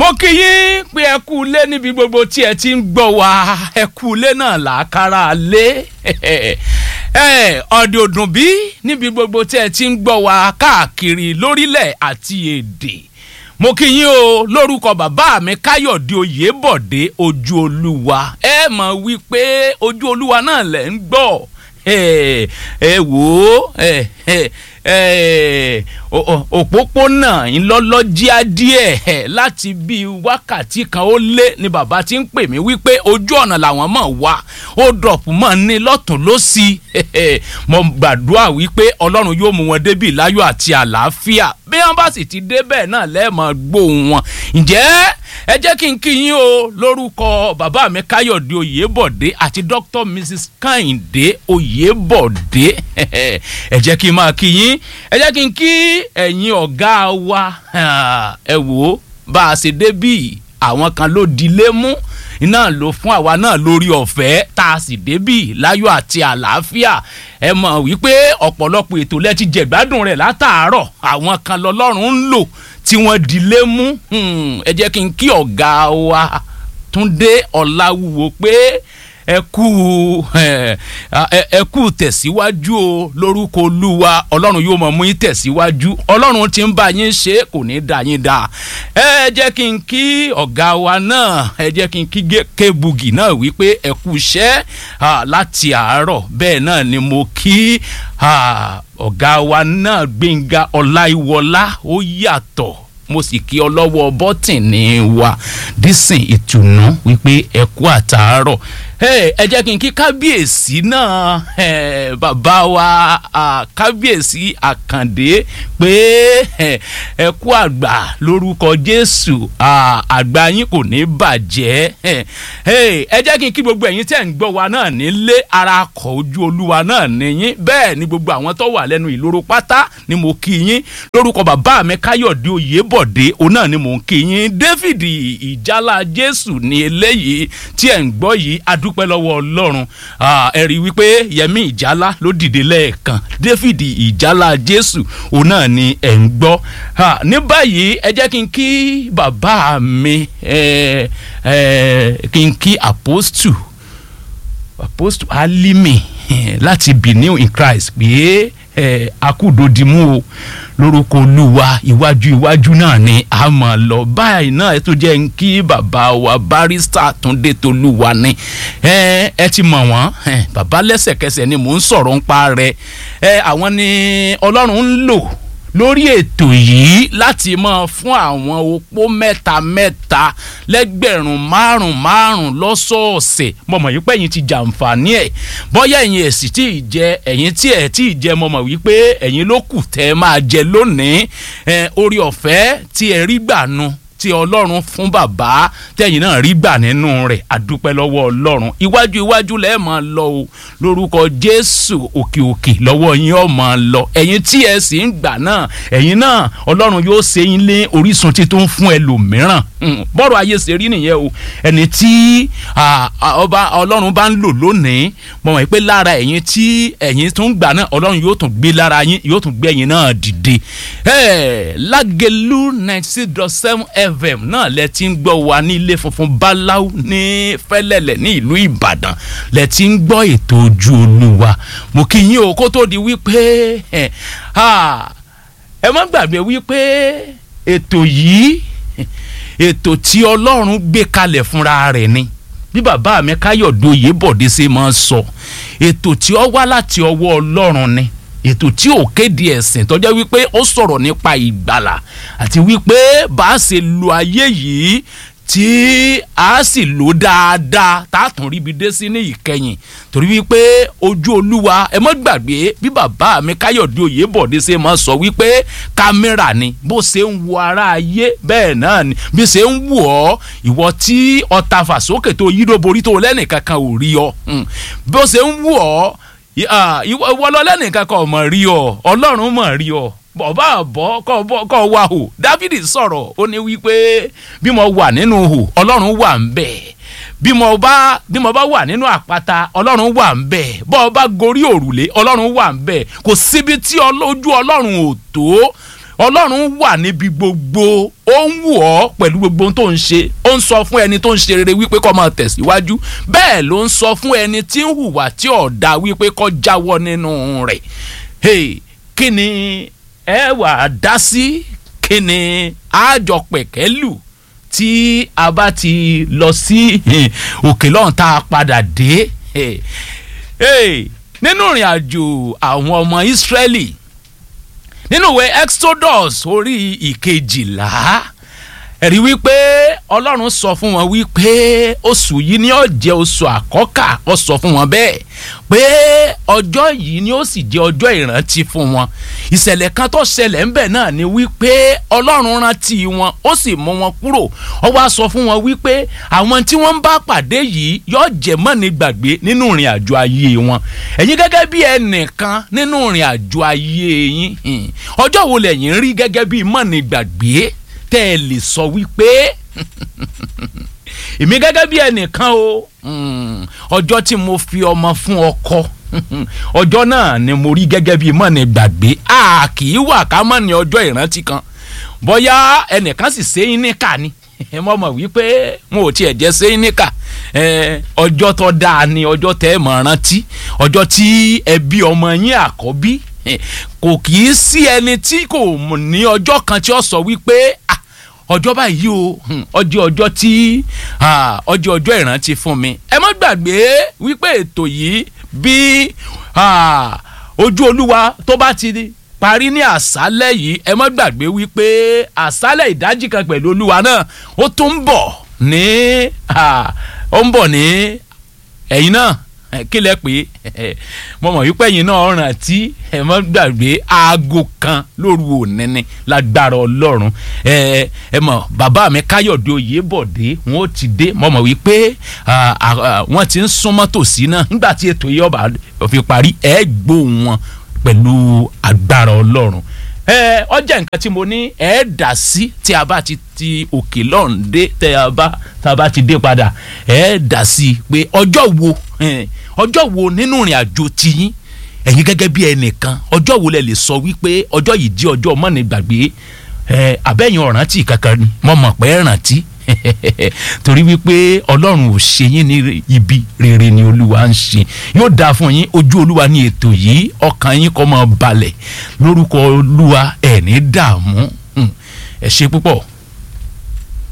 mo kí yín pé ẹ kú ilé níbi gbogbo tí ẹ ti ń gbọ́ wa ẹ kú ilé náà làákàrà lé ọ̀dẹ̀ òdùn bí níbi gbogbo tí ẹ ti ń gbọ́ wa káàkiri lórílẹ̀ àti èdè mo kí yín o lórúkọ bàbá mi káyọ̀dé oyèbọ̀dé ojú olúwa ẹ mọ̀ wípé ojú olúwa náà lẹ̀ ń gbọ́ ẹ wò ó òpópónà ńlọ́lọ́jíá díẹ̀ láti bíi wákàtí kan ó lé ni bàbá ti ń pè mí wípé ojú ọ̀nà làwọn mọ̀ wá ó dọ̀pù mọ́ ní lọ́tún lọ́sí mo gbàdúrà wípé ọlọ́run yóò mú wọn débi láyọ̀ àti àlàáfíà bí wọ́n bá sì ti débẹ̀ náà lẹ́ẹ̀mọ́ gbóhùn wọn ǹjẹ́ ẹ jẹ́ kí n kí yín o lórúkọ bàbá mi káyọ̀dé oyèbọ̀dé àti dr mrs kẹ́hìndé oyèbọ̀dé ẹ jẹ́ kí n máa kí yín ẹ jẹ́ kí n kí ẹ̀yin ọ̀gá wa ẹ wò ó bá a ṣe débì àwọn kan ló dilé mú iná ló fún àwa náà lórí ọ̀fẹ́ tá a sì débì láyọ̀ àti àlàáfíà ẹ mọ̀ wípé ọ̀pọ̀lọpọ̀ ètò lẹ ti jẹ̀gbádùn rẹ̀ látàárọ̀ àwọn kan lọ́lọ́run ń lò tí wọ́n dilé mú ẹ jẹ́ kí n kí ọ̀gá wa túndé ọ̀làwùwò pé ẹ kú ẹ kú tẹ̀síwájú o lórúkọ olúwa ọlọ́run yóò mọ̀ mú yín tẹ̀síwájú ọlọ́run ti ń bá yín ṣe kò ní dá yín dá ẹ jẹ́ kí n kí ọ̀gá wa náà ẹ jẹ́ kí n kí kébugi náà wípé ẹ kú iṣẹ́ láti àárọ̀ bẹ́ẹ̀ náà ni mo kí ọ̀gá wa náà gbẹ̀ngà ọláìwọlá ó yàtọ̀ mo sì kí ọ lọ́wọ́ bọ́tìnì wa dísìn ìtùnú wípé ẹ kú àtàárọ̀ ẹ jẹ́ kí n kí kábíyèsí náà bàbá wa kábíyèsí àkàndé pé ẹ kú àgbà lórúkọ jésù àgbà yín kò ní bàjẹ́ ẹ jẹ́ kí n kí gbogbo ẹ̀yin tẹ̀ ń gbọ́ wa náà nílé ara kọ̀ ojú olúwa náà níyín bẹ́ẹ̀ ni gbogbo àwọn tó wà lẹ́nu ìloro pátá ni mo kí yín lórúkọ bàbá mi káyọ̀dé oyèbọ̀dé òun náà ni mò ń kí yín david ìjálá jésù ni eléyìí tí ẹ̀ ń gbọ́ yìí adúpẹ́ dúpẹ́ lọ́wọ́ ọlọ́run ẹ rí i wípé yẹmí ìjálá ló dìde lẹ́ẹ̀kan david ìjálá jésù òun náà ni ẹ̀ ń gbọ́ ní báyìí ẹ jẹ́ kí n kí bàbá mi kí n kí apostle apostle alimi láti benin in christ pé akúdòdìmú o lórúkọ olúwa iwájú iwájú náà ni a mọ̀ lọ báyìí náà ẹ tó jẹ́ ń kí bàbá wa barista túndé tolúwa ni ẹ ti mọ̀ wọ́n bàbá lẹ́sẹ̀kẹsẹ̀ ni mò ń sọ̀rọ̀ ń pa rẹ̀ àwọn ni ọlọ́run ń lò lórí ètò yìí láti máa fún àwọn opó mẹ́ta mẹ́ta lẹ́gbẹ̀rún márùn márùn lọ́sọ̀ọ̀sẹ̀ mọ̀mọ́ yìí pé ẹ̀yin ti jàǹfààní ẹ̀ bọ́yá ẹ̀yin ẹ̀sìn tí ì jẹ ẹ̀yin tí ẹ̀ tí ì jẹ mọ̀mọ́ wípé ẹ̀yin ló kù tẹ́ ẹ máa jẹ lónìí orí ọ̀fẹ́ tí ẹ rí gbà nu tí ọlọ́run fún bàbá tẹ̀yìn náà rí gbà nínú rẹ̀ àdúpẹ́ lọ́wọ́ ọlọ́run iwájú iwájú lẹ́ẹ̀ máa lọ o lórúkọ jésù òkè òkè lọ́wọ́ yín ọ̀ máa lọ ẹ̀yin tí ẹ sì ń gbà náà ẹ̀yin náà ọlọ́run yóò ṣe yín lé orísun títún fún ẹlòmíràn bọ́rọ̀ ayé ṣe rí nìyẹn o ẹni tí ọba ọlọ́run bá ń lò lónìí mo mọ̀ pé lára ẹ̀yin tí ẹ̀yin tún gbà náà ọlọ́run yóò tún gbé lára yín yóò tún gbé ẹ̀yin náà dìde lágẹ̀lú ninety six dot seven fm náà lẹ ti ń gbọ́ wa ní ilé funfun báláú ní fẹ́lẹ́lẹ̀ ní ìlú ìbàdàn lẹ ti ń gbọ́ ètò ojú olúwa mo kí yín o kó tó di wípé ẹ má gbàgbé wípé ètò yìí ètò tí ọlọ́run gbé kalẹ̀ fúnra rẹ̀ ni bí bàbá mi káyọ̀dé oyèbọ̀dé ṣe máa ń sọ ètò tí ó wá láti ọwọ́ ọlọ́run ni ètò tí ò kéde ẹ̀sìn tó jẹ́ wípé ó sọ̀rọ̀ nípa ìgbàlà àti wípé bá a ṣe lo ayé yìí tí a sì lò dáadáa tá a tún ríbi dé sí ní ìkẹyìn torí wípé ojú olúwa ẹ mọ́ gbàgbé bí bàbá mi káyọ̀dé oyèbọ̀dé ṣe máa sọ wípé kámẹ́rà ni bó ṣe ń wo ara ayé bẹ́ẹ̀ náà ni bí ṣe ń wò ọ́ ìwọ tí ọta fàsókè tó yídó borí tó lẹ́nìkankan ò rí ọ bó ṣe ń wò ọ́ ìwọ lọ lẹ́nìkan kan mọ̀ rí ọ ọlọ́run mọ̀ rí ọ bọ̀bá àbọ̀ kọ́ wa hò dávidi sọ̀rọ̀ ó ní wípé bí mo wà nínú hò ọlọ́run wà ń bẹ̀ bí mo bá bí mo bá wà nínú àpáta ọlọ́run wà ń bẹ̀ bọ́ ọ bá gorí òrùlé ọlọ́run wà ń bẹ̀ kò síbi tí ojú ọlọ́run ò tó ọlọ́run wà níbi gbogbo ó ń wù ọ́ pẹ̀lú gbogbo ohun tó ń ṣe ó ń sọ fún ẹni tó ń ṣe rere wípé kó máa tẹ̀síwájú bẹ́ẹ̀ ló ń sọ fún ẹni tí ń hùwà tí ọ̀dà wípé kó jáwọ́ nínú rẹ̀ hey, kí ni ẹ wà á dá sí kí ni àjọ pẹ̀kẹ́lù tí a bá ti lọ sí òkè lọ́hùn tá a padà dé nínú ìrìn àjò àwọn ọmọ Ísírẹ́lì nínú ìwé Exodus orí ìkejìlá ẹ̀rí wípé Ọlọ́run sọ fún wọn wípé oṣù yìí ni ó jẹ́ oṣù àkọ́kà ó sọ fún wọn bẹ́ẹ̀ pé ọjọ́ yìí ni ó sì jẹ́ ọjọ́ ìrántí fún wọn ìṣẹ̀lẹ̀ kan tó ṣẹlẹ̀ ńbẹ̀ náà ni wípé Ọlọ́run rántí wọn ó sì mú wọn kúrò ó wá sọ fún wọn wípé àwọn tí wọ́n ń bá pàdé yìí yóò jẹ́ mọ́ni gbàgbé nínú ìrìn àjò ayé wọn ẹ̀yin gẹ́gẹ́ bí ẹnìkan nínú ìrìn àjò ayé yín ọjọ́ wo lẹ̀yin rí gẹ́gẹ́ bí mọ́ni gbàgbé tẹ́ ẹ lè sọ wípé èmi gẹ́gẹ́ bí ẹnìkan o ọjọ́ tí mo fi ọmọ fún ọkọ ọjọ́ náà ni mo rí gẹ́gẹ́ bí mọ́ni gbàgbé a kì í wà ká mọ́ ní ọjọ́ ìrántí kan bóyá ẹnìkan sì ṣe é níkà ni mo mọ̀ wípé wọn ò tiẹ̀ jẹ́ ṣe é níkà ọjọ́ tó dáa ni ọjọ́ tẹ́ ẹ mọ̀ rántí ọjọ́ tí ẹbí ọmọ yín àkọ́bí kò kì í sí ẹni tí kò ní ọjọ́ kan tí ó sọ wípé ah ọjọ́ báyìí o ọjọ́ ọjọ́ tí ọjọ́ ọjọ́ ìrántí fún mi ẹ má gbàgbé wípé ètò yìí bí ojú olúwa tó bá ti parí ní àṣálẹ́ yìí ẹ má gbàgbé wípé àṣálẹ́ ìdájí kan pẹ̀lú olúwa náà ó tún ń bọ̀ ní ó ń bọ̀ ní ẹ̀yin náà kí lẹ pé mo mọ̀ wípé ẹ̀yin náà rántí ẹ mọ́ gbàgbé aago kan lóru ònínní lágbára ọlọ́run ẹ ẹ mọ̀ bàbá mi káyọ̀dé oyèbọ̀dé wọn ó ti dé mo mọ̀ wípé wọ́n ti ń súnmọ́ tòsí náà nígbà tí ètò yìí ọba fi parí ẹ gbóhùn wọn pẹ̀lú agbára ọlọ́run ẹ ọjà nǹkan tí mo ní ẹ dà sí tí a bá ti ti òkè lọ́run dé tẹ a bá tá a bá ti dé padà ẹ dà sí pé ọjọ́ wo ọjọ́ wo nínú ìrìn àjò tiyín ẹ̀yin gẹ́gẹ́ bí ẹnìkan ọjọ́ wo lẹ lè sọ wípé ọjọ́ yìí jẹ́ ọjọ́ mọ́ni gbàgbé ẹ abẹ́yìn ọ̀rántí kankan ni mo mọ̀ pé rántí torí wípé ọlọ́run ò ṣe yín ní ibi rere ni olúwa ń ṣe yóò dáa fún yín ojú olúwa ní ètò yìí ọkàn yín kó máa balẹ̀ lórúkọ olúwa ẹ̀ ní dààmú ẹ ṣe púpọ̀